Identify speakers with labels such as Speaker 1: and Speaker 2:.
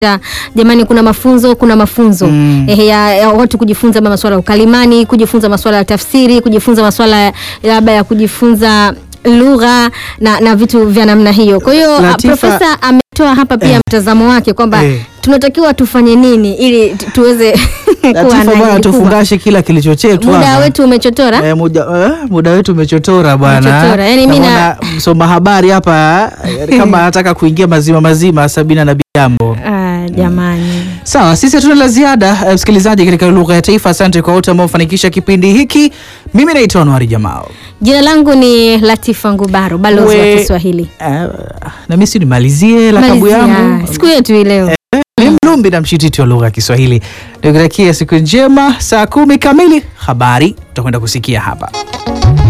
Speaker 1: Ya, jamani kuna mafunzo kuna mafunzo
Speaker 2: Mm.
Speaker 1: eh, ya, ya watu kujifunza masuala ya ukalimani kujifunza masuala ya tafsiri kujifunza masuala ya- labda ya kujifunza lugha na, na vitu vya namna hiyo kwa hiyo a,
Speaker 2: Latifa-
Speaker 1: profesa ametoa hapa pia
Speaker 2: Eh.
Speaker 1: mtazamo wake kwamba
Speaker 2: Eh.
Speaker 1: tunatakiwa tufanye nini ili tu- tuweze kuwa
Speaker 2: Latifa
Speaker 1: na
Speaker 2: bwana,
Speaker 1: hili kubwa.
Speaker 2: tufungashe kila kilichochetwa
Speaker 1: muda
Speaker 2: hapa.
Speaker 1: wetu umechotora
Speaker 2: Eh, muda, eh, muda wetu umechotora bwana.
Speaker 1: Umechotora, yani mimi na-
Speaker 2: Naona msoma habari hapa eh, kama anataka kuingia mazima mazima Sabina na Bigambo.
Speaker 1: ah, jamani
Speaker 2: Sawa, sisi hatuna la ziada eh, msikilizaji, katika lugha ya taifa. Asante kwa wote ambao wamefanikisha kipindi hiki. Mimi naitwa Anwari Jamal.
Speaker 1: jina langu ni Latifa Ngubaro balozi wa
Speaker 2: We-
Speaker 1: Kiswahili
Speaker 2: Eh, na mimi si nimalizie lakabu
Speaker 1: Malizia,
Speaker 2: yangu
Speaker 1: siku yetu hii leo
Speaker 2: ni Mlumbi na mshititi wa lugha ya Kiswahili. Nikutakia siku njema. Saa kumi kamili habari tutakwenda kusikia hapa.